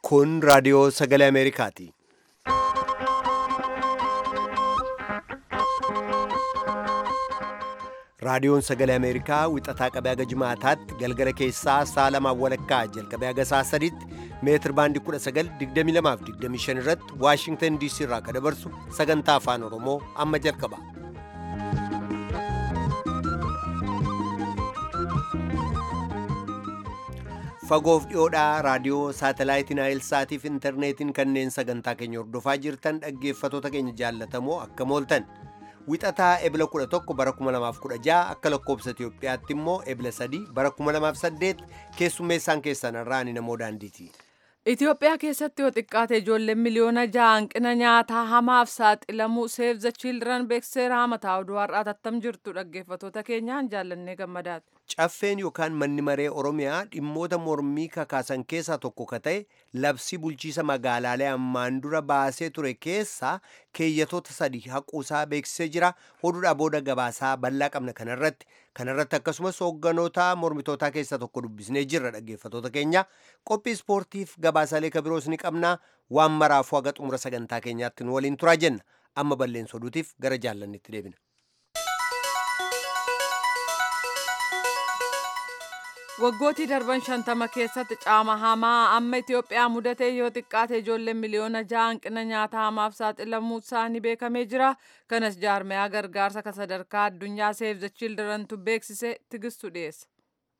Kun raadiyoo sagalee Ameerikaati. Raadiyoon sagalee Ameerikaa wixataa qabee haga jimaataatti galgala keessaa sa'a lamaan walakkaa jalqabee haga sa'a sadiitti meetir baandii 1922 irratti Waashingtan DC irraa kan dabarsu sagantaa afaan Oromoo amma jalqaba. Fagoof dhiyoodhaa raadiyoo saatalaayitiin Naayilsaatiif intarneetiin kanneen sagantaa keenya hordofaa jirtan dhaggeeffatoota keenya jaallatamoo akkam ooltan. Wixataa ebila 11 bara 2016 akka lakkoobsa Itoophiyaatti immoo ebila 3 bara 2008 keessummeessaan keessan irraan namoo daandiiti. Itoophiyaa keessatti yoo xiqqaate ijoolleen miliyoona ja'a hanqina nyaataa hamaaf saaxilamuu Save the Children beekseera mataa oduu har'aa tattam jirtu dhaggeeffatoota keenyaan jaallannee gammadaati. Caffeen yookaan manni maree Oromiyaa dhimmoota mormii kakaasan keessaa tokko ka ta'e labsii bulchiisa magaalaalee ammaan dura baasee ture keessaa keeyyatoota sadii haquusaa beeksisee jira. Oduudhaa booda gabaasaa bal'aa qabna kanarratti. Kanarratti akkasumas hoogganoota mormitootaa keessaa tokko dubbisnee jirra dhaggeeffatoota keenya. Qophii ispoortiif gabaasaalee kabiroos ni qabna. Waan maraafuu haga xumura sagantaa keenyaatti nu waliin turaa jenna. Amma balleessa oduutiif gara jaallannitti deebina. Waggootii darban shantama keessatti caama hamaa amma Itoophiyaa mudatee yoo xiqqaate ijoolleen miliyoona ja'a hanqina nyaataa hamaaf saaxilamuu isaanii beekamee jira. Kanas jaarmayaa gargaarsa kan sadarkaa addunyaa Save the Childrentu beeksise tigistu dhiyeessa.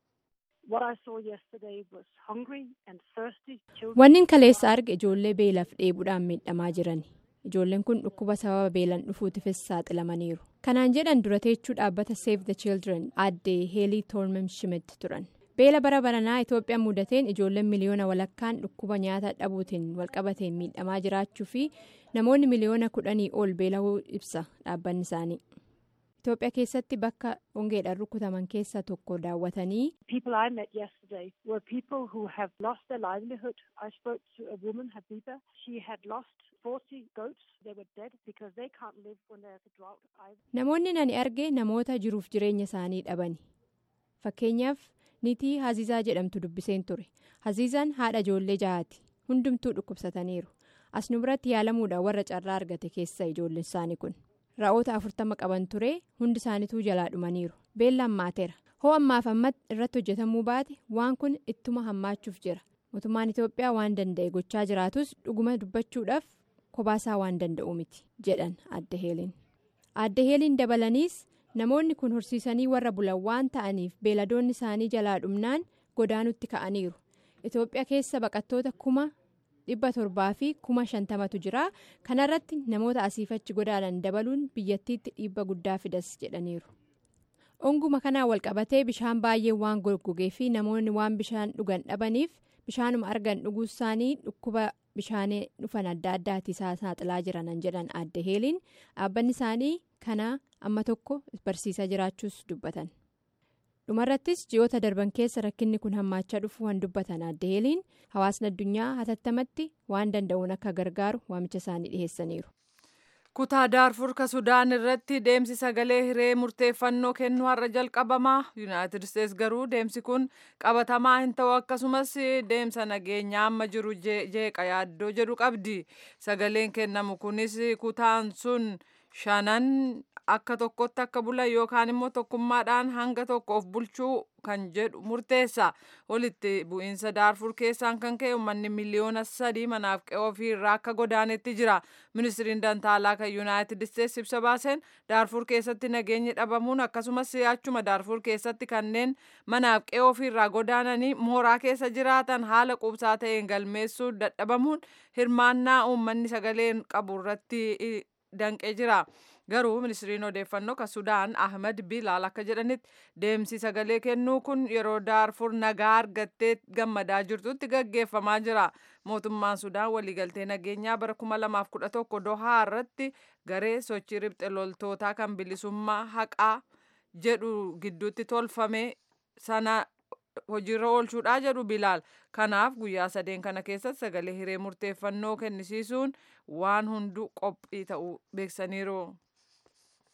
Wanni kaleessa arge ijoollee beelaaf dheebuudhaan miidhamaa jiran. Ijoolleen kun dhukkuba sababa beelan dhufuutifis saaxilamaniiru. Kanaan jedhan dura teechuu dhaabbata Save the Children addee Heelii Toormem Schmidt turan. Beela bara baranaa Itoophiyaa mudateen ijoolleen miliyoona walakkaan dhukkuba nyaata dhabuutiin walqabateen miidhamaa jiraachuu fi namoonni miliyoona kudhanii ol beela'uu ibsa dhaabbanni isaanii. Itoophiyaa keessatti bakka hongeedhaan rukutaman keessaa tokko daawwatanii. Namoonni ani arge namoota jiruuf jireenya isaanii dhabani. Fakkeenyaaf niitii Haziizaa jedhamtu dubbiseen ture. Haziizaan haadha ijoollee jahaati. Hundumtuu dhukkubsataniiru. As nu biratti yaalamuudhaan warra carraa argate keessa ijoolleen isaanii kun. Ra'oota afurtama qaban ture hundi isaaniituu jalaa dhumaniiru. Beellaan maateera. Hoo ammaaf ammatti irratti hojjetamuu baate waan kun ittuma hammaachuuf jira. Mootummaan Itoophiyaa waan danda'e gochaa jiraatus dhuguma dubbachuudhaaf kobaasaa waan danda'u miti jedhan adda heeliin. Adda heeliin dabalaniis namoonni kun horsiisanii warra bulan waan ta'aniif beeladoonni isaanii jalaa dhumnaan godaanutti ka'aniiru. Itoophiyaa keessa baqattoota kuma dhibba torbaa fi kuma shantamatu jira. Kanarratti namoota asiifachi godaanan dabaluun biyyattiitti dhiibba guddaa fidas jedhaniiru. Onguma kanaan walqabatee bishaan baay'ee waan goggogee fi namoonni waan bishaan dhugan dhabaniif bishaanuma argan dhuguu isaanii dhukkuba bishaanii dhufan adda addaatti saaxilaa jiran jedhan adda heeliin dhaabbanni isaanii kana amma tokko barsiisaa jiraachuus dubbatan. dhumarrattis ji'oota darban keessa rakkinni kun hammaachaa dhufu waan dubbatan adda heeliin hawaasni addunyaa hatattamatti waan danda'uun akka gargaaru waamicha isaanii dhiheessaniiru. kutaa daarfur ka sudaan irratti deemsi sagalee hiree murteeffannoo kennuu har'a jalqabamaa yuunaayitid isteets garuu deemsi kun qabatamaa hin ta'u akkasumas deemsa nageenyaa amma jiru jeeqa yaaddoo jedhu qabdi sagaleen kennamu kunis kutaan sun shanan akka tokkotti akka bulan yookaan immoo tokkummaadhaan hanga tokko of bulchuu kan jedhu murteessa walitti bu'iinsa daarfur keessaan kan ka'e uummanni miliyoona sadii manaaf qe'ee ofii irraa akka godaanetti jira ministiriin dantaalaa kan yuunaayitid isteets ibsa baaseen daarfur keessatti nageenyi dhabamuun akkasumas achuma daarfur keessatti kanneen manaaf qe'ee ofii irraa godaananii mooraa keessa jiraatan haala quubsaa ta'een galmeessuu dadhabamuun hirmaannaa uummanni sagaleen qabu irratti danqee jira. garuu ministiriin odeeffannoo kan sudaan ahmed bilaal akka jedhanitti deemsi sagalee kennuu kun yeroo daarfur nagaa argattee gammadaa jirtutti gaggeeffamaa jira mootummaan sudaan waliigaltee nageenyaa bara 2011 dohaa irratti garee sochii ribxe loltootaa kan bilisummaa haqaa jedhu gidduutti tolfame sana hojiirra oolchuudhaa jedhu bilaal kanaaf guyyaa sadeen kana keessatti sagalee hiree murteeffannoo kennisiisuun waan hunduu qophii ta'uu beeksaniiru.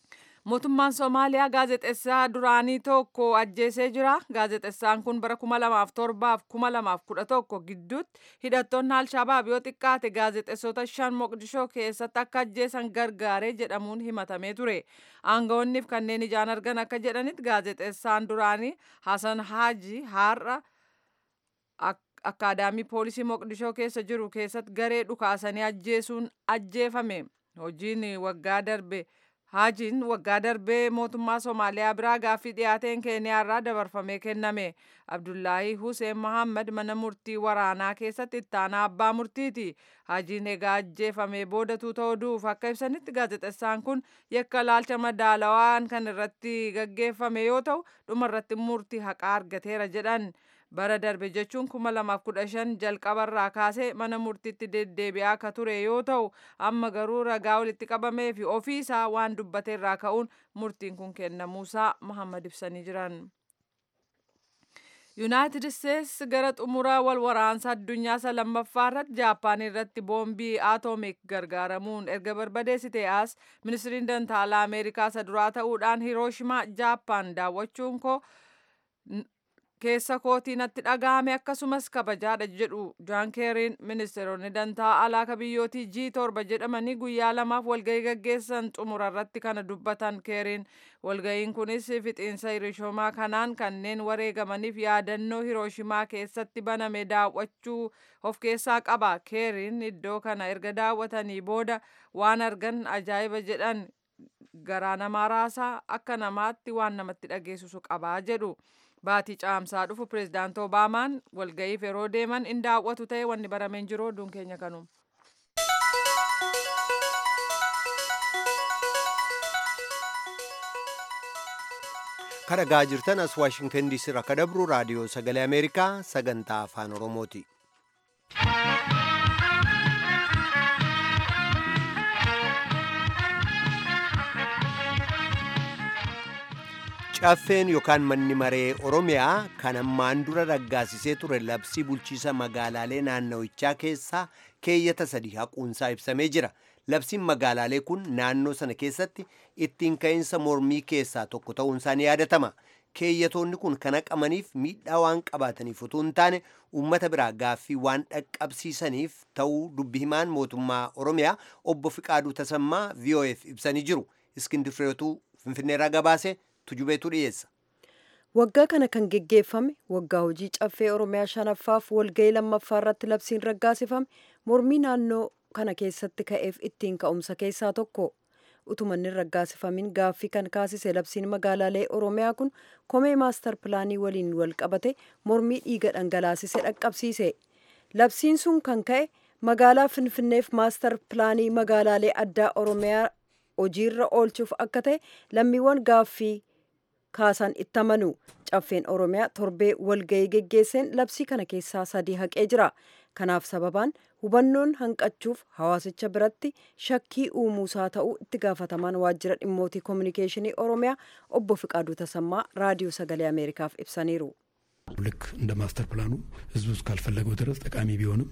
mootummaan Somaaliyaa gaazexeessaa duraanii tokko ajjeesee jira. Gaazexeessaan kun bara 2007 fi 2011 gidduutti hidhattoonni Alshabaab yoo xiqqaate gaazexeessota shan Moqdishoo keessatti akka ajjeesan gargaaree jedhamuun himatamee ture. Aangawoonniif kanneen ijaan argan akka jedhanitti gaazexeessaan duraanii Hasan Haaji har'a akkaadaamii poolisii Moqdishoo keessa jiru keessatti garee dhukaasanii ajjeesuun ajjeefame. Hojiin waggaa darbe Haajiin waggaa darbee mootummaa Somaaliyaa biraa gaaffii dhiyaateen Keeniyaarraa dabarfamee kenname. Abdullaahi Hussein Mohaammed mana murtii waraanaa keessatti ittaanaa abbaa murtiiti. Haajiin egaa ajjeefamee boodatuu ta'uuf akka ibsanitti gaazexeessaan kun yakka laalcha madaalawaan kan irratti gaggeeffame yoo ta'u dhumarratti murtii haqaa argateera jedhan. bara darbe jechuun 2015 jalqabarraa kaasee mana murtiitti deddeebi'aa akka ture yoo ta'u amma garuu ragaa walitti qabamee fi ofii isaa waan dubbateerraa ka'uun murtiin kun kennamuusaa Muhammad ibsanii jiran. yuunaayitid isteetsi gara xumura wal waraansa addunyaa isa lammaffaa irratti jaappaan irratti boombii aatoomik gargaaramuun erga barbadeessite as ministiriin dantaalaa ameerikaa isa duraa ta'uudhaan hirooshimaa jaappaan daawwachuun koo keessa kootii natti dhaga'ame akkasumas kabajaadha jedhu jaan keeriin ministeeronni dantaa alaa biyyootii G torba jedhamanii guyyaa lamaaf walgahii gaggeessan xumura irratti kana dubbatan keeriin walgahiin kunis fixiinsa hirooshimaa kanaan kanneen wareegamaniif yaadannoo hirooshimaa keessatti baname daawwachuu of keessaa qaba keeriin iddoo kana erga daawwatanii booda waan argan ajaa'iba jedhan garaa namaa raasaa akka namaatti waan namatti dhageessisu qabaa jedhu. baatii caamsaa dhufu pireezidaant obaamaan walga'iif yeroo deeman in daawwatu ta'e wanni barameen jiru oduun keenya kanuma. kadhagaa jirtan as waashingtan diisii irraa akka dabru raadiyoo sagalee ameerikaa sagantaa afaan oromooti. caffeen yookaan manni maree oromiyaa kan ammaan dura raggaasisee ture labsii bulchiisa magaalaalee naannawichaa keessaa keeyyata sadii haquunsaa ibsamee jira labsiin magaalaalee kun naannoo sana keessatti ittiin ka'iinsa mormii keessaa tokko ta'uunsaa ni yaadatama keeyyatoonni kun kan haqamaniif miidhaa waan qabaataniif utuu hin taane uummata biraa gaaffii waan dhaqqabsiisaniif ta'uu dubbi himaan mootummaa oromiyaa obbo Fiqaaduu Tasammaa VOF ibsanii jiru iskindir fireetuu finfinneerraa gabaase tujubeetu dhiyeessa. Waggaa kana kan geggeeffame waggaa hojii caffee Oromiyaa shanaffaaf walgahii lammaffaa irratti labsiin raggaasifame mormii naannoo kana keessatti ka'eef ittiin ka'umsa keessaa tokko. Utumanni raggaasifamin gaaffii kan kaasise labsiin magaalaalee Oromiyaa kun komee maastar pilaanii waliin wal qabate mormii dhiiga dhangalaasise dhaqqabsiise. Labsiin sun kan ka'e magaalaa Finfinneef maastar pilaanii magaalaalee addaa Oromiyaa hojiirra oolchuuf akka ta'e lammiiwwan gaaffii kaasan itti amanu caffeen oromiyaa torbee walgahii geggeesseen labsii kana keessaa sadii haqee jira kanaaf sababaan hubannoon hanqachuuf hawaasicha biratti shakkii uumuusaa ta'uu itti gaafatamaan waajjira dhimmootii koominikeeshinii oromiyaa obbo Fiqaaduu Tasammaa raadiyoo sagalee ameerikaaf ibsaniiru. ልክ እንደ ማስተር ፕላኑ ህዝቡ እስካልፈለገው ድረስ ጠቃሚ ቢሆንም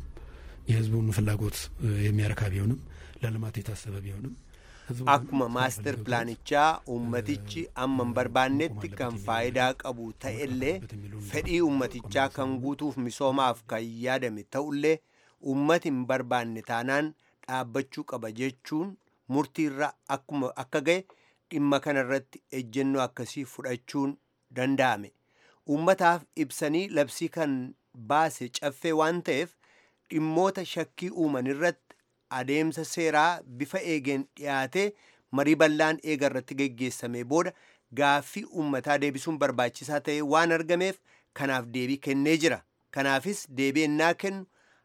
የህዝቡን ፍላጎት የሚያረካ ቢሆንም ለልማት የታሰበ ቢሆንም akkuma maaster pilaanichaa ummatichi amma hin barbaannetti kan faayidaa qabu ta'ellee fedhii ummatichaa kan guutuuf misoomaaf kan yaadame ta'ullee ummati hin barbaanne taanaan dhaabbachuu qaba jechuun murtiirra akkuma akka ga'e dhimma kanarratti ejjennoo akkasii fudhachuun danda'ame ummataaf ibsanii labsii kan baase caffee waan ta'eef dhimmoota shakkii uuman irratti adeemsa seeraa bifa eegeen dhiyaatee marii bal'aan eega irratti geggeessame booda gaaffii uummataa deebisuun barbaachisaa ta'e waan argameef kanaaf deebii kennee jira kanaafis deebii ennaa kennu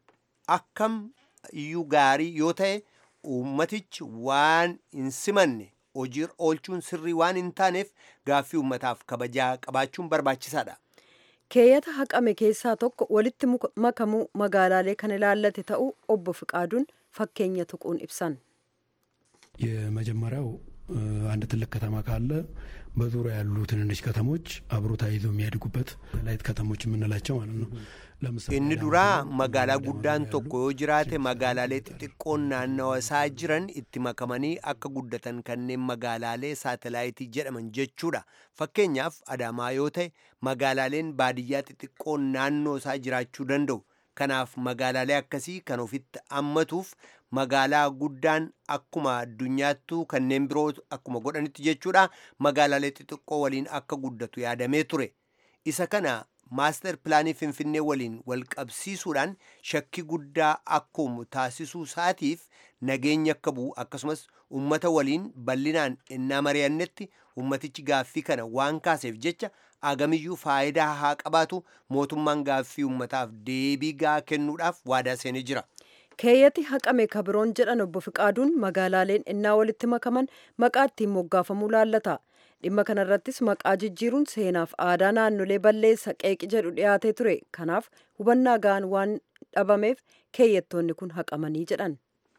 akkam iyyuu gaarii yoo ta'e uummatichi waan hin simanne hojiirra oolchuun sirrii waan hin taaneef gaaffii uummataaf kabajaa qabaachuun barbaachisaadha. keeyyata haqame keessaa tokko walitti makamuu magaalaalee kan ilaallate ta'uu obbo Fiqaaduun fakkeenya tuquun ibsan. የመጀመሪያው አንድ ትልቅ ከተማ ካለ በዙሪያ ያሉ ትንንሽ ከተሞች አብሮ ተያይዘው የሚያድጉበት ላይት ከተሞች የምንላቸው ማለት ነው። ለምሳሌ inni duraa magaalaa guddaan tokko yoo jiraate magaalaalee xixiqqoon naannawa isaa jiran itti makamanii akka guddatan kanneen magaalaalee saatalaayitii jedhaman jechuudha fakkeenyaaf adaamaa yoo ta'e magaalaaleen baadiyyaa xixiqqoon naannoo isaa jiraachuu danda'u kanaaf magaalaalee akkasii kan ofitti hammatuuf magaalaa guddaan akkuma addunyaattuu kanneen biroo akkuma godhanitti jechuudha magaalaalee xixiqqoo waliin akka guddatu yaadamee ture isa kana maaster pilaanii finfinnee waliin wal qabsiisuudhaan shakkii guddaa akkuma taasisuu isaatiif nageenya akka bu'u akkasumas ummata waliin bal'inaan innaa mari'annetti ummatichi gaaffii kana waan kaaseef jecha agamiyyuu faayidaa haa qabaatu mootummaan gaaffii ummataaf deebii gaa kennuudhaaf waadaa seenee jira. keeyyati haqame kabiroon jedhan obbo Fiqaaduun magaalaaleen innaa walitti makaman maqaa ittiin moggaafamuu laallata. dhimma kanarrattis maqaa jijjiiruun seenaaf aadaa naannolee balleessa qeeqi jedhu dhiyaatee ture kanaaf hubannaa ga'an waan dhabameef keeyyattoonni kun haqamanii jedhan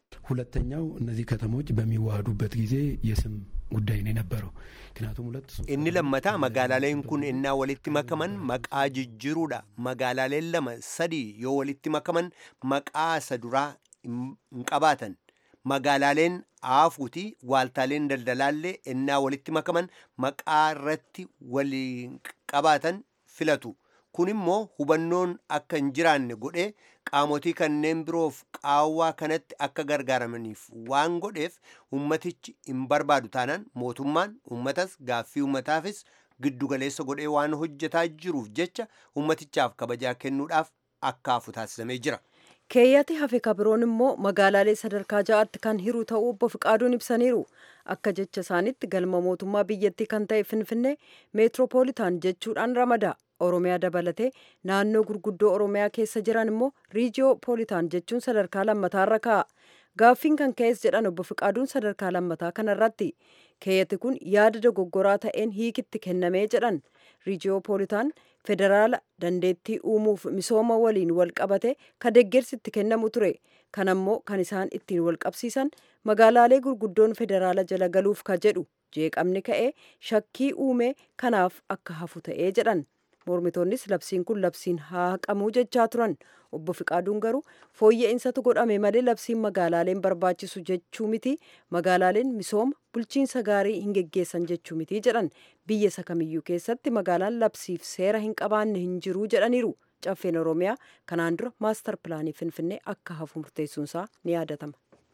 ሁለተኛው እነዚህ ከተሞች በሚዋሃዱበት ጊዜ የስም ጉዳይ ነው የነበረው። ምክንያቱም ሁለት inni lammataa magaalaaleen kun innaa walitti makaman maqaa jijjiiruudha magaalaaleen lama sadii yoo walitti makaman maqaa isa duraa hin qabaatan magaalaaleen aafuuti waaltaaleen daldalaallee innaa walitti makaman maqaa irratti waliin qabaatan filatu kun immoo hubannoon akka hin jiraanne godhee qaamotii kanneen biroof qaawwaa kanatti akka gargaaramaniif waan godheef ummatichi hin barbaadu taanaan mootummaan ummatas gaaffii ummataafis giddugaleessa godhee waan hojjetaa jiruuf jecha ummatichaaf kabajaa kennuudhaaf akka hafu taasisamee jira. keeyyati hafe kabiroon immoo magaalaalee sadarkaa ja'aatti kan hiru ta'uu obbo Fiqaaduun ibsaniiru akka jecha isaanitti galma mootummaa biyyattii kan ta'e finfinnee meetiroopoolitaan jechuudhaan ramada oromiyaa dabalatee naannoo gurguddoo oromiyaa keessa jiran immoo riijiyoopoolitaan jechuun sadarkaa lammataarra kaa'a gaaffiin kan ka'es jedhan obbo Fiqaaduun sadarkaa lammataa kanarratti keeyyati kun yaada dogoggoraa ta'een hiikitti kennamee jedhan riijiyoopoolitaan federaala dandeettii uumuuf misooma waliin wal qabate ka deeggarsitti kennamu ture kan ammoo kan isaan ittiin wal qabsiisan magaalaalee gurguddoon federaala jala galuuf ka jedhu jeeqamni ka'ee shakkii uume kanaaf akka hafu ta'ee jedhan mormitoonnis labsiin kun labsiin haa haqamuu jechaa turan obbo Fiqaaduun garuu fooyya'insaatu godhame malee labsiin magaalaaleen barbaachisu jechuu miti magaalaaleen misooma bulchiinsa gaarii hin geggeessan jechuu miti jedhan biyya isa kamiyyuu keessatti magaalaan labsiif seera hin qabaanne hin jiruu jedhaniiru caffeen oromiyaa kanaan dura maastar pilaanii finfinnee akka hafu murteessuunsaa ni yaadatama.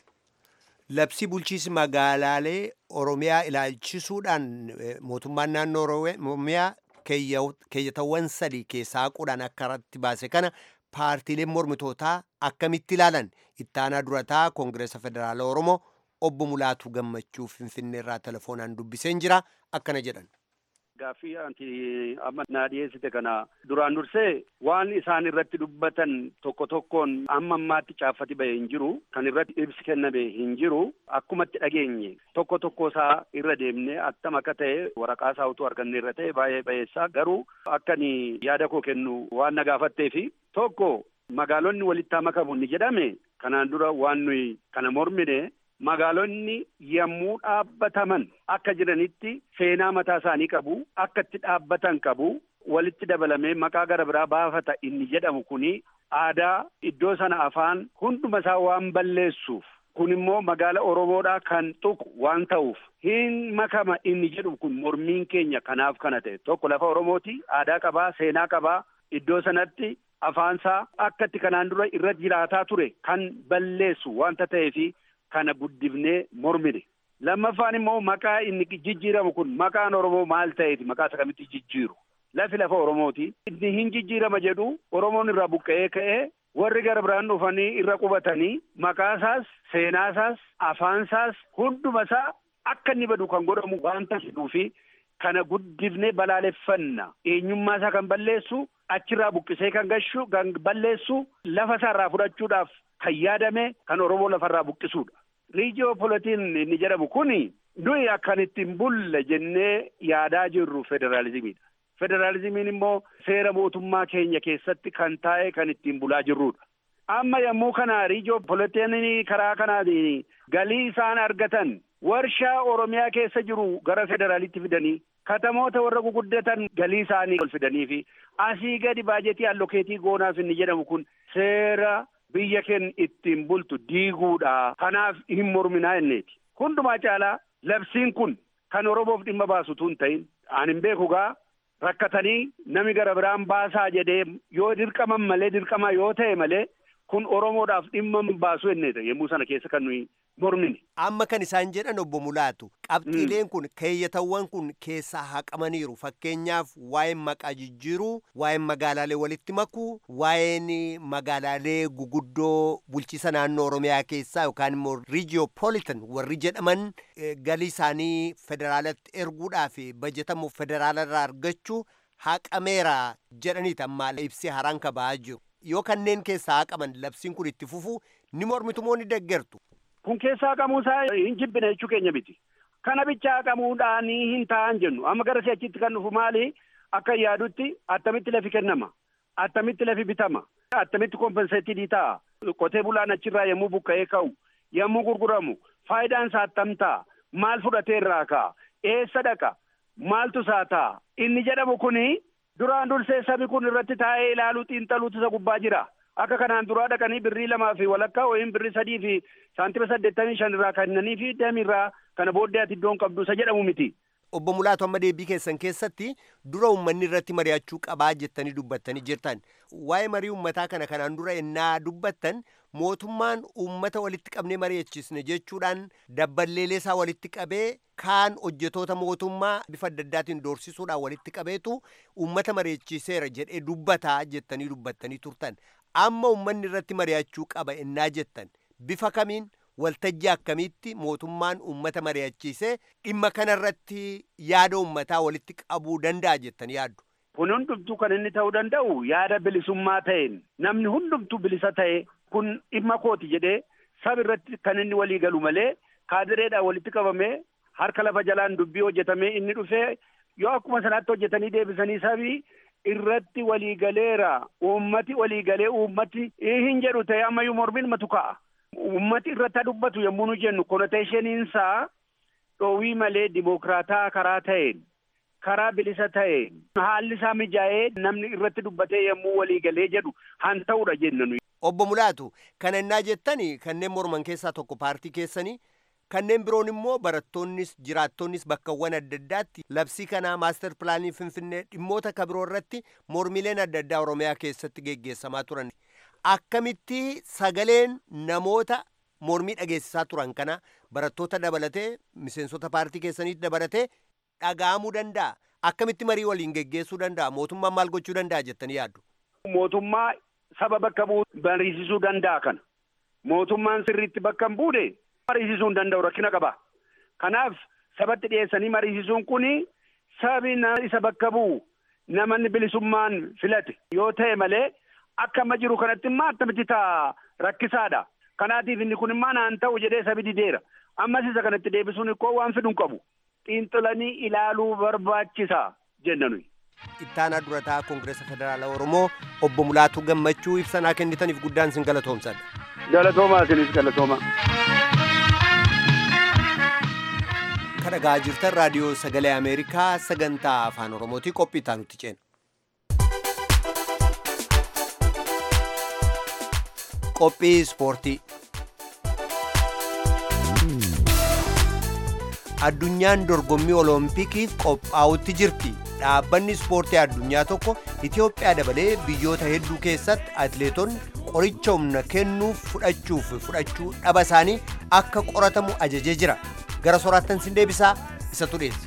labsii bulchiinsi magaalaalee oromiyaa ilaalchisuudhaan mootummaan naannoo oromiyaa keeyyatawwan sadii keessaa haquudhaan akka irratti baase kana paartiileen mormitootaa akkamitti ilaalan ittaanaa durataa koongireesa federaala oromoo obbo Mulaatu Gammachuu Finfinnee irraa telefoonaan dubbiseen jira akkana jedhan. Gaaffii anti amma naa dhiyeessite kana duraan dursee waan isaan irratti dubbatan tokko tokkoon amma ammaatti caaffati bahe hin jiru kan irratti ibsi kenname hin jiru akkumatti dhageenye tokko tokko isaa irra deemne attam akka ta'e waraqaa isaa utuu arganne irra ta'e baay'ee bayeessaa garuu akkani yaada koo kennu waan na gaafatteefi tokko magaalonni walitti makamu ni jedhame kanaan dura waan nuyi kana mormine magaalonni yommuu dhaabbataman akka jiranitti seenaa mataa isaanii qabu akka itti dhaabbatan qabu walitti dabalamee maqaa gara biraa baafata inni jedhamu kuni aadaa iddoo sana afaan hunduma isaa waan balleessuuf kun immoo magaala oromoodhaa kan tuqu waan ta'uuf hin makama inni jedhu kun mormiin keenya kanaaf kana ta'e tokko lafa oromooti aadaa qabaa seenaa qabaa iddoo sanatti afaansaa akka itti kanaan dura irra jiraataa ture kan balleessu wanta ta'eefi kana guddifnee mormine lammaffaan immoo maqaa inni jijjiiramu kun maqaan oromoo maal ta'eeti maqaa isa kamitti jijjiiru lafi lafa oromooti inni hin jijjiirama jedhu oromoon irraa buqqa'ee ka'ee warri gara biraan dhufanii irra qubatanii maqaasaas seenaasaas afaansaas hundumasaa akka inni badu kan godhamu wanta jedhuufi kana guddifnee balaaleffanna eenyummaa isaa kan balleessu achirraa buqqisee kan gashu kan balleessu lafa isaa irraa fudhachuudhaaf kan yaadame kan oromoo lafarraa buqqisuudha. riijiyoopolitiin inni jedhamu kuni nuyi akkan ittiin bulle jennee yaadaa jirru federaalizimiidha. Federaalizimiin immoo seera mootummaa keenya keessatti kan taa'e kan ittiin bulaa jirrudha. Amma yommuu kana riijiyoopolitiin karaa kanaatiin galii isaan argatan warshaa oromiyaa keessa jiru gara federaalitti fidanii katamoota warra guguddatan galii isaanii ol fidanii fi asii gadi baajetii allokeetii goonaaf inni jedhamu kun seera biyya keenya ittiin bultu diiguudha kanaaf hin morminaa inneeti hundumaa caalaa labsiin kun kan oromoof dhimma baasutu hin ta'in an hin beeku gaa rakkatanii nami gara biraan baasaa jedhee yoo dirqaman malee dirqama yoo ta'e malee kun oromoodhaaf dhimma baasu enneeta yommuu sana keessa kan nuyi mormine. Amma kan isaan jedhan obbo Mulaatu qabxiileen kun keeyyatawwan kun keessaa haqamaniiru fakkeenyaaf waa'een maqaa jijjiiruu waa'een magaalaalee walitti makuu waa'een magaalaalee guguddoo bulchiisa naannoo Oromiyaa keessaa yookaan immoo riijiyopolitan warri jedhaman galii isaanii federaalatti erguudhaaf bajetamu federaalarraa argachuu haqameera jedhaniiti amma ibsi haraan kaba'aa jiru. Yoo kanneen keessaa haqaman labsiin kun itti fufu ni mormitu moo ni deeggartu. kun keessaa haqamuusaa hin jibbine jechuu keenya miti. Kana bicha haqamuudhaan hin ta'an jennu. Amma gara si'achitti kan dhufu maali? Akka yaadutti attamitti lafi kennama. Attamitti lafi bitama. Attamitti kompenseetii ta'a. Qotee bulaan achirraa yommuu buqqa'ee ka'u. Yommuu gurguramu. Faayidaan isaa attam ta'a. Maal fudhatee irraa ka'a? Eessa dhaqa? Maaltu isaa ta'a? Inni jedhamu kuni duraan dursee sabi kun irratti taa'ee ilaaluu xiinxaluutu isa gubbaa jira. Akka kanaan duraa dhaqanii birrii lamaa fi walakkaa yookiin birrii sadii fi saantima saddeettamii shan irraa kennanii fi deemirraa kana booddee ati iddoon qabdu isa jedhamu miti. Obbo Mulaatu amma deebii keessan keessatti dura uummanni irratti mari'achuu qabaa jettanii dubbattanii jirtan. Waa'ee marii uummataa kana kanaan dura ennaa dubbattan mootummaan uummata walitti qabnee mari'achiisne jechuudhaan dabballeelee isaa walitti qabee kaan hojjetoota mootummaa bifa adda addaatiin doorsisuudhaan walitti qabeetu uummata mari'achiiseera jedhee dubbataa jettanii dubbattanii turtan. Amma uummanni irratti mari'achuu qaba ennaa jettan bifa kamiin waltajjii akkamiitti mootummaan uummata mari'achiisee dhimma kanarratti yaada uummataa walitti qabuu danda'a jettanii yaaddu. Kun hundumtuu kan inni ta'uu danda'u yaada bilisummaa ta'een namni hundumtuu bilisa ta'e kun dhimma kooti jedhee saba irratti kan inni walii galu malee kaadireedhaan walitti qabamee harka lafa jalaan dubbii hojjetamee inni dhufee yoo akkuma sanaatti hojjetanii deebisanii sabii irratti waliigaleera uummati waliigalee uummati hin jedhu ta'e ammayyuu mormiin matu ka'a. Uummati irratti dubbatu yommuu nu jennu konoteeshiniinsaa dhoowwii malee dimokiraataa karaa ta'een karaa bilisa ta'een haalli isaa mijaa'ee namni irratti dubbatee yommuu waliigalee jedhu han ta'udha jenna nuyi. Obbo Mulaatu kana innaa jettani kanneen morman keessaa tokko paartii keessanii kanneen biroon immoo barattoonnis jiraattonnis bakkawwan adda addaatti labsii kanaa maastar pilaanii finfinnee dhimmoota kabiroo irratti mormileen adda addaa oromiyaa keessatti geggeessamaa turan akkamitti sagaleen namoota mormii dhageessisaa turan kana barattoota dabalatee miseensota paartii keessaniitti dabalatee dhaga'amuu danda'a akkamitti marii waliin geggeessuu danda'a mootummaan maal gochuu danda'a jettanii yaaddu. Mootummaa saba bakka bu'u mariisisuu danda'a kana mootummaan sirriitti bakka hin buune mariisisuu hin danda'u rakkina qaba. Kanaaf sabatti dhiyeessanii mariisisuun kuni sabi isa bakka bu'u namanni bilisummaan filate yoo ta'e malee akka amma jiru kanatti immoo attamitti ta'a rakkisaadha. Kanaatiif inni kun immoo naan ta'u jedhee sabi dideera. Ammas isa kanatti deebisuun ikkoo waan fidu hin qabu. Xiinxalanii ilaaluu barbaachisa jenna nuyi. Ittaanaa durataa Koongireesa Federaalaa Oromoo obbo Mulaatuu Gammachuu ibsanaa kennitaniif guddaan isin galatoomsadha. Galatoomaa isinis galatooma. Kan dhagaa jirtan raadiyoo sagalee Ameerikaa sagantaa afaan Oromootii qophii itti aanutti ceena. Qophii ispoortii. Addunyaan dorgommii oloompikiif qophaa'utti jirti. Dhaabbanni ispoortii addunyaa tokko Itoophiyaa dabalee biyyoota hedduu keessatti atleetonni qoricha humna kennuuf fudhachuuf fudhachuu dhaba isaanii akka qoratamu ajajee jira. Gara soraattan sin deebisaa isatu dhiyeessa.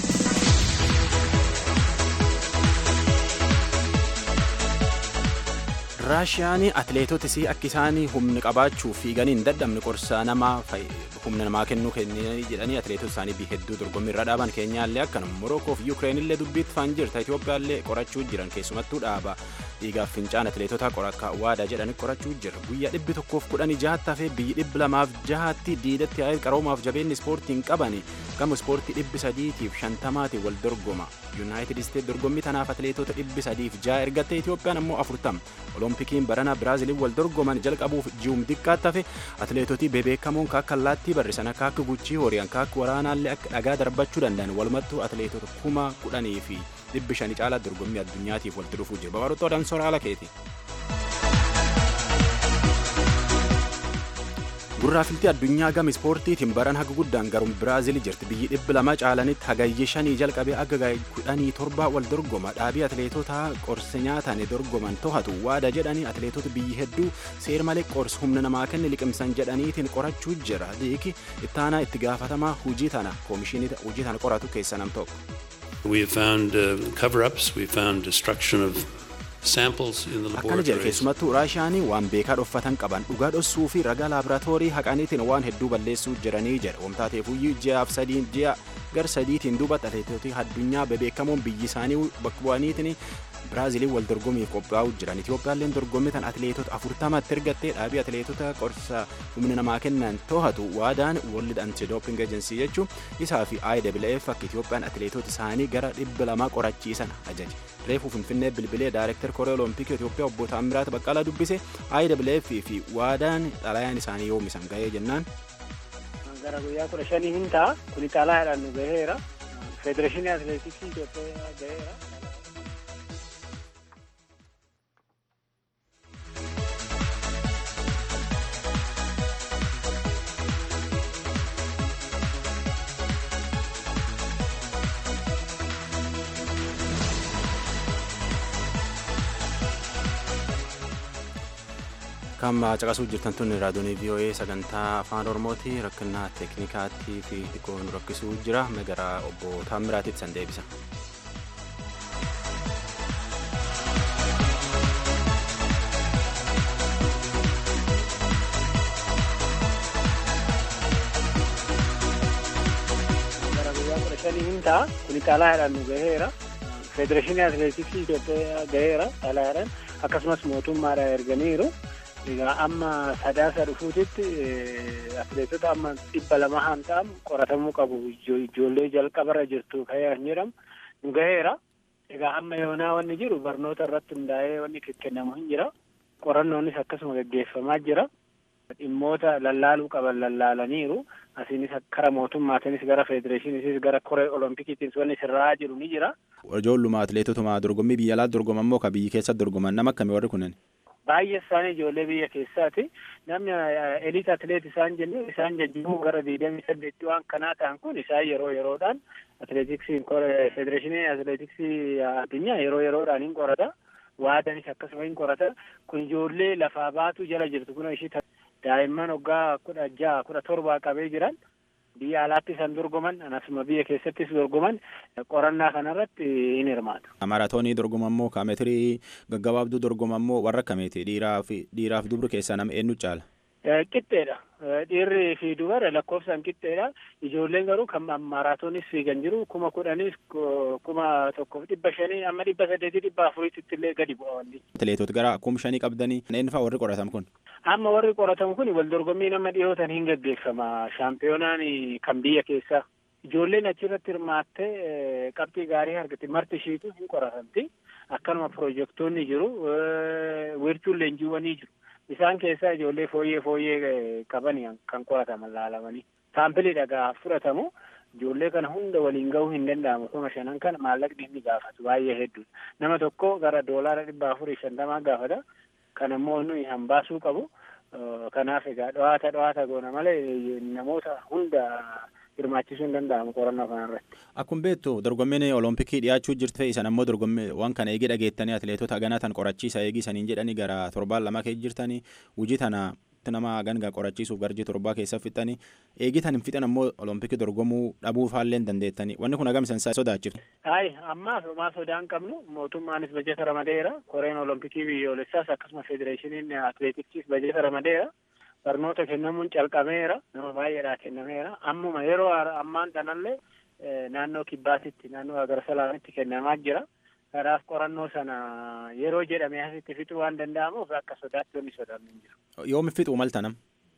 raashiyaan atleetotis akka isaan humni qabaachuu fiiganii hin dadhabne qorsaa namaa humna namaa kennuu kennanii jedhanii atleetota isaanii hedduu dorgommii irra dhaaban keenyaallee akkanuma morokoo fi yuukireen illee dubbiitti faan jirta itoophiyaallee qorachuu jiran keessumattuu dhaaba dhiigaaf fincaan atileetota qorakka waadaa jedhani qorachuu jira guyyaa dhibbi tokkoof kudhanii jahaatti hafee biyyi dhibbi lamaaf jahatti diidatti yaa'ee qaroomaaf jabeenni ispoortiin qabani gama ispoortii dhibbi sadiitiif shantamaati wal dorgoma yuunaayitid isteet dorgommii tanaaf atileetota dhibbi sadiif jaha ergatte itiyoophiyaan ammoo afurtam oloompikiin barana biraaziliin wal dorgoman jalqabuuf ji'um xiqqaatti hafe atileetotii bebeekamoon kaakka allaattii barrisan akka akka guchii horiyan kaakka waraanaallee akka dhagaa darbachuu danda'an walumattuu atileetota kuma kudhanii fi dhibbi shanii caalaa dorgommii addunyaatiif walitti dhufuu jira babarottoo dansoora haala keeti. gurraafiltii addunyaa gama ispoortiitiin baran haga guddaan garuun biraazil jirti biyyi dhibbi lama caalanitti hagayye shanii jalqabee aga kudhanii torba wal dorgoma dhaabii atileetota qorsa nyaatan dorgoman to'atu waada jedhanii atileetota biyyi hedduu seer malee qorsa humna namaa kenne liqimsan jedhaniitiin qorachuu jira liiki ittaanaa itti gaafatamaa hujii tana koomishinii hujii tana qoratu keessa nam tokko. We have found uh, cover-ups, we found destruction of akkana jedhe keessumattuu raashiyaanii waan beekaa dhoffatan qaban dhugaa dhossuu fi ragaa laaboraatoorii haqaniitiin waan hedduu balleessuu jiranii jedhe wamtaateefuyyuu ji'aaf sadiin ji'a gar sadiitiin duuba atileetota addunyaa bebeekamoon biyyi isaanii bakka bu'aniitiin biraaziliin wal dorgomiif qophaa'uu jiran itiyoophiyaalleen dorgommii tan atileetota afurtamatti ergattee dhaabii atileetota qorsa humna namaa kennan to'atu waadaan world anti-doping agency jechuun isaa fi IWF akka itiyoophiyaan atileetota isaanii gara dhibba lamaa qorachiisan ajaje reefuu finfinnee bilbilee daayirektar koree olompikii itiyoophiyaa obbo Taamiraat Baqqalaa dubbise IWF fi waadaan xalayaan isaanii yoomisan ga'ee jennaan. gara guyyaa kudha shanii hin ta'a kuni xalayaadhaan nu gaheera federeeshinii atileetiksii Itoophiyaa gaheera. kan caqasuu jirtan tun raadiyoonii VOA sagantaa afaan oromooti rakkina teeknikaatii fi xiqqoo nu rakkisuu jira gara obbo Taammiraatiif san deebisa. gara guyyaa kudha shanii hin ta'a kuni xalayaadhaan nu gaheera federeeshinii atileetiksii Itoophiyaa gaheera xalayaadhaan akkasumas mootummaadhaan erganiiru. egaa amma sadaasa dhufuutitti atileetota amma dhibba lama han ta'an qoratamuu qabu ijoollee jalqabarra jirtu ka'ee kan jedhamu nu gaheera egaa amma yoonaa wanni jiru barnoota irratti hundaa'ee wanni kennamu hin jira qorannoonis akkasuma gaggeeffamaa jira dhimmoota lallaaluu qaban lallaalaniiru asiinis kara mootummaatiinis gara federeeshiniinis gara koree olompikiitiinis wanni sirraa jiru ni jira. Ijoolluma atileetotuma dorgommii biyya alaatti dorgoman moo ka biyyi keessatti dorgoman nama akkamii warri kunneen? baay'ee isaanii ijoollee biyya keessaati namni eliit atileet isaan jennu isaan jajjaboo gara digdamii saddeetti waan kanaa ta'an kun isaan yeroo yeroodhaan atileetiksiin federeeshinii atileetiksii addunyaa yeroo yeroodhaan hin qorata waadanis akkasuma hin qorata kun ijoollee lafaa baatu jala jirtu kun ishii daa'imman waggaa kudha jaha kudha torbaa qabee jiran biyya alaatti isaan dorgoman anasuma biyya keessattis dorgoman qorannaa kanarratti hin hirmaatu. Maraatoonii dorgoman moo kaameetirii gaggabaabduu dorgoman moo warra akkamiiti dhiiraaf dhiiraaf dubri keessaa nama eenyu caala? Qixxeedha. Dhiirri fi dubara lakkoofsaan qixxeedha. Ijoolleen garuu kan maraatoonis fiigan jiru kuma kudhanis kuma tokkoof dhibba shanii amma dhibba saddeetii dhibba afuriitti illee gadi bu'a wanni. Atileetota gara kuma shanii qabdanii eenyu fa'aa warri qoratamu kun? Amma warri qoratamu kun wal dorgommii nama dhiyootan hin gaggeeffama. Shaampiyoonaan kan biyya keessaa. Ijoolleen achirratti hirmaattee qabxii gaarii argate marti ishiitu hin qoratamti. Akkanuma piroojektonni jiru. Wiirtuun leenjiiwwanii jiru. Isaan keessaa ijoollee fooyyee fooyyee qaban kan qorataman laalamanii. Saampilii dhagaa fudhatamu. Ijoollee kana hunda waliin gahuu hin danda'amu. Kuma shanan kana maallaqni inni gaafatu baay'ee hedduudha. Nama tokko gara doolaara dhibba afurii shantamaa gaafata. Kan ammoo nuyi hambaasuu qabu. Kanaaf egaa dho'aata dho'aata goona malee namoota hunda hirmaachisuu hin danda'amu qorannoo kanarratti. Akkuma beektu dorgommiin olompikii dhiyaachuu jirtu fe'isan ammoo dorgommii waan kana eegi dhageettanii atileetota haganaa tan qorachiisa eegi saniin jedhanii gara torbaan lama keessa jirtanii hojii tana nama hagangaa qorachiisuuf garjii torbaa keessa fixanii eegi tan hin fixan ammoo olompikii dorgomuu dhabuu faallee dandeettanii wanni kun hagam isan sodaachiftu. Hayi ammaaf homaa sodaa hin qabnu mootummaanis bajeta ramadeera koreen olompikii biyyoolessaas akkasuma federeeshiniin atileetiksiis bajeta ramadeera. barnoota kennamuun calqameera nama baay'eedhaa kennameera ammuma yeroo ammaan tanallee naannoo kibbaatitti naannoo agarsalaamitti kennamaa jira karaaf qorannoo sana yeroo jedhame asitti fixuu waan danda'amuuf akka sodaatti wanni sodaannu hin jiru. Yoomi fixuu maltanam?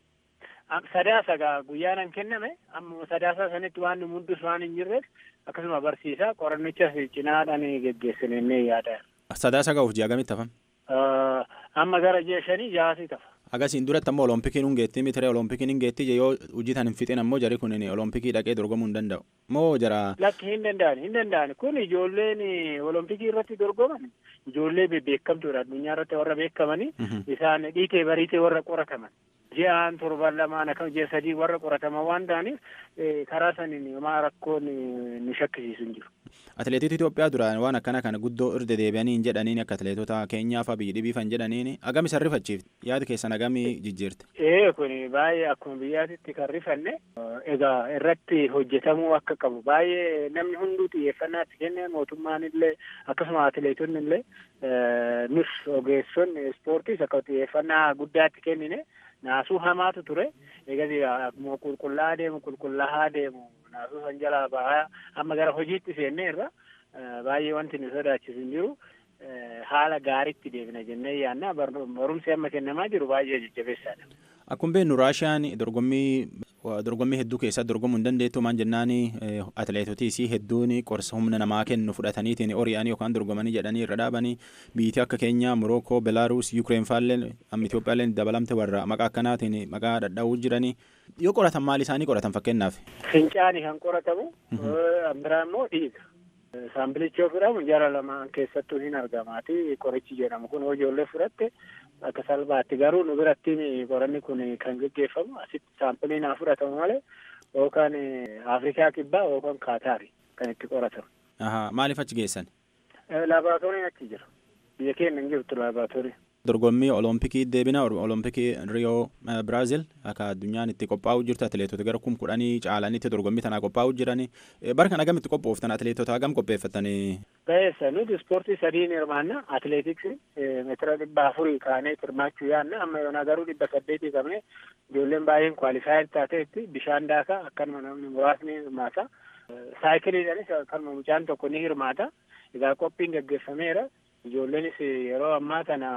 Sadaasa gaa guyyaanan kenname amma sadaasa sanitti waan nu mudus waan hin jirreef akkasuma barsiisaa qorannichas cinaadhaan geggeessinee yaada. Sadaasa ga'uuf ji'a gamitti hafam? Amma gara ji'a shanii jaasii tafa. Agasiin duratti ammoo oloompikiin hin geettii mitire oloompikiin hin geettii yoo hojii tan hin fixin ammoo jari kun olompikii dhaqee dorgomuu hin danda'u. Moo jara. Lakki hin danda'an hin danda'an kun ijoolleen olompikii irratti dorgoman ijoollee beekamtuudha addunyaa irratti warra beekamanii isaan dhiitee bariitee warra qorataman. ji'aan torban lamaan akkam ji'a sadii warra qorataman waan ta'aniif karaa saniin homaa rakkoon nu shakkisiisu hin jiru. Atileetota Itoophiyaa duraan waan akkana kana guddoo irra deebi'anii hin jedhaniin akka atileetota keenyaa fi biyyi dhibiifan jedhaniin agami san rifachiifte yaada keessan agami jijjiirte. Ee kun baay'ee akkuma biyyaatitti kan rifanne egaa irratti hojjetamuu akka qabu baay'ee namni hunduu xiyyeeffannaa itti kenne mootummaan illee akkasuma atileetonni illee nus ogeessonni ispoortiis akka xiyyeeffannaa guddaa itti kennine. naasuu hamaatu ture egas akkuma qulqullaa'aa deemu qulqullaa'aa deemu naasuu san jalaa bahaa amma gara hojiitti seennee irra baay'ee wanti nu sodaachisu hin jiru haala gaariitti deemna jennee yaanna barumsi amma kennamaa jiru baay'ee jajjabeessaadha. Akkuma beeknu Raashiyaan dorgommii dorgommii hedduu keessatti dorgomuu hin dandeettu maan jennaan atileetotii isii hedduun qorsa humna namaa kennu fudhataniitiin ori'anii yookaan dorgomanii jedhanii irra dhaabanii biyyi akka Keenyaa, Morookoo, Belaaruus, Yuukireen faallee amma Itoophiyaallee dabalamte warra maqaa akkanaatiin maqaa dhadhaa'uu jiranii yoo qoratan maal isaanii qoratan fakkeenyaaf. Fincaanii kan qoratamu biraa immoo dhiiga. Saambilichi yoo fudhamu jara lamaan keessattuu hin argamaati qorichi jedhamu kun hoo ijoollee fudhatte akka salphaatti garuu nu biratti qoranni kun kan geggeeffamu asitti saampiliin haa fudhatamu malee yookaan Afrikaa kibbaa yookaan Kaataari kan itti qoratamu. Maaliif achi geessan? Laaboraatooriin achi jira. Biyya keenya hin jirtu laaboraatoorii. dorgommii olompikii deebina olompikii riyoo biraazil akka addunyaan itti qophaa'u jirtu atileetota gara kum kudhanii caalanitti dorgommii tanaa qophaa'u jirani bara kana agamitti qophooftan atileetota agam qopheeffatanii. Beessa nuti ispoortii sadiin hirmaanna atileetiksii meetira dhibba afurii kaanee hirmaachuu yaanna amma yoona garuu dhibba saddeetii qabne ijoolleen baay'een kwaalifaayir taateetti bishaan daakaa akkanuma namni muraasni hirmaata. Saayikiliidhaanis akkanuma mucaan tokko ni hirmaata. Egaa qophiin gaggeeffameera. Ijoolleenis yeroo ammaa kana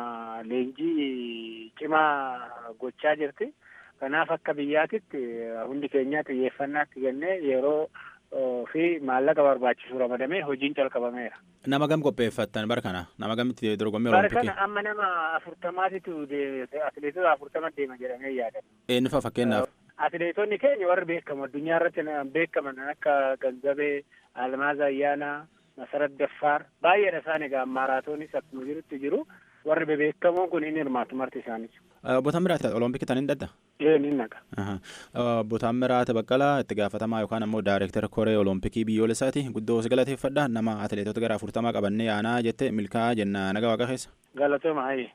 leenjii cimaa gochaa jirti. Kanaaf akka biyyaatitti hundi keenya xiyyeeffannaatti kennee yeroo fi maallaqa barbaachisu ramadamee hojiin calqabameera. Nama gam qopheeffattan bara kana nama gamitti dorgommii Bara olompikii? kana amma nama afurtamaatitu atileetota afurtama deema jedhamee yaadama. Eenyu fa'a fakkeenyaaf? Atileetonni keenya warri beekamu addunyaa irratti beekaman akka Ganzabee, Almaaz Ayyaanaa, Masarat Daffaar baay'eedha isaan egaa maaraatoonis akkuma jirutti jiru warri bebeekamoon kun hin hirmaatu marti isaaniis. Botaan biraati olompikii tan hin dadda? Ee ni naqa. Botaan biraati baqqalaa itti gaafatamaa yookaan ammoo daayirektara koree olompikii biyyoolessaati guddoo si galateeffadha nama atileetota gara afurtamaa qabannee yaanaa jette milkaa'aa jenna naga waaqa keessa. Galatooma hayi.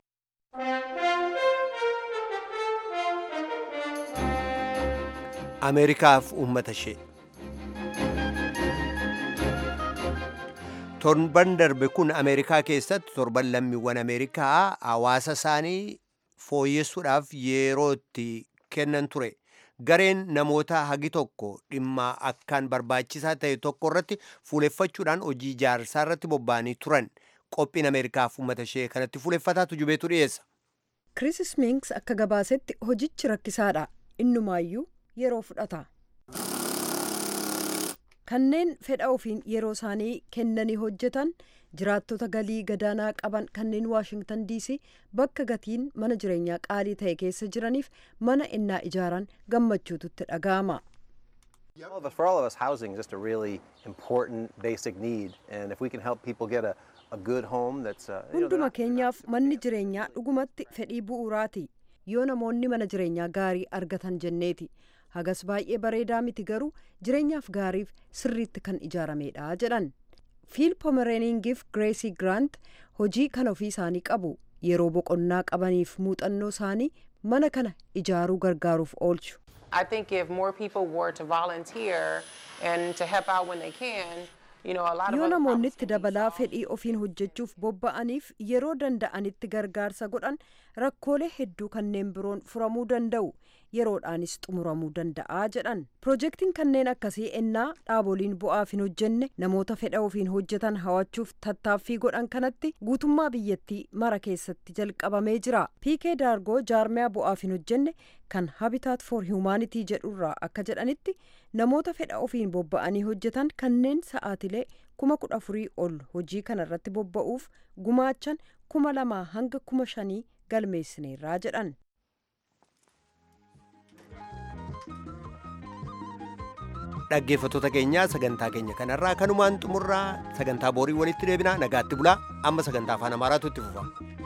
ameerikaaf uummata ishee torban darbe kun ameerikaa keessatti torban lammiiwwan ameerikaa hawaasa isaanii fooyyessuudhaaf yeroo itti kennan ture gareen namoota hagi tokko dhimma akkaan barbaachisaa ta'e tokko irratti fuuleffachuudhaan hojii ijaarsaa irratti bobba'anii turan qophiin ameerikaaf uummata ishee kanatti fuuleffataatu jubeetu dhiyeessa. Chris Minks akka gabaasetti hojichi rakkisaadha innumaayyuu yeroo fudhata. Kanneen fedha ofiin yeroo isaanii kennanii hojjetan jiraattota galii gadaanaa qaban kanneen Waashingtan DC bakka gatiin mana jireenyaa qaalii ta'e keessa jiraniif mana innaa ijaaran gammachuutu itti dhaga'ama. Well, but for all of us, housing is just a really important basic need, and if we can help people get a, a good home that's, uh, you know, Hunduma keenyaaf manni jireenyaa dhugumatti fedhii bu'uuraati. Yoo namoonni mana jireenyaa gaarii argatan jenneeti. Hagas baay'ee bareedaa miti garuu jireenyaaf gaariif sirriitti kan ijaaramedha jedhan. Fiil Pomereningiif Gracie Grant hojii kan ofii isaanii qabu. Yeroo boqonnaa qabaniif muuxannoo isaanii mana kana ijaaruu gargaaruuf oolchu. I think if more people were to volunteer and to help out when they can, you know, a lot of Yoo other namoonni problems itti dabalaa fedhii ofiin hojjechuuf bobba'aniif yeroo danda'anitti gargaarsa godhan rakkoolee hedduu kanneen biroon furamuu danda'u. yeroodhaanis xumuramuu danda'a jedhan piroojeektiin kanneen akkasii ennaa dhaaboliin bu'aaf hin hojjenne namoota fedha ofiin hojjetan hawachuuf tattaaffii godhan kanatti guutummaa biyyattii mara keessatti jalqabamee jira piikee daargoo jaarmiyaa bu'aaf hin hojjenne kan habitaat for hiwumaanitii jedhurraa akka jedhanitti namoota fedha ofiin bobba'anii hojjetan kanneen sa'aatilee kuma kudha afurii ol hojii kana irratti bobba'uuf gumaachan kuma lamaa hanga kuma shanii galmeessineerraa jedhan. dhaggeeffattoota keenyaa sagantaa keenya kanarraa kanumaan xumurraa sagantaa boorii walitti deebinaa nagaatti bulaa amma sagantaa afaan amaaraatu itti fufa.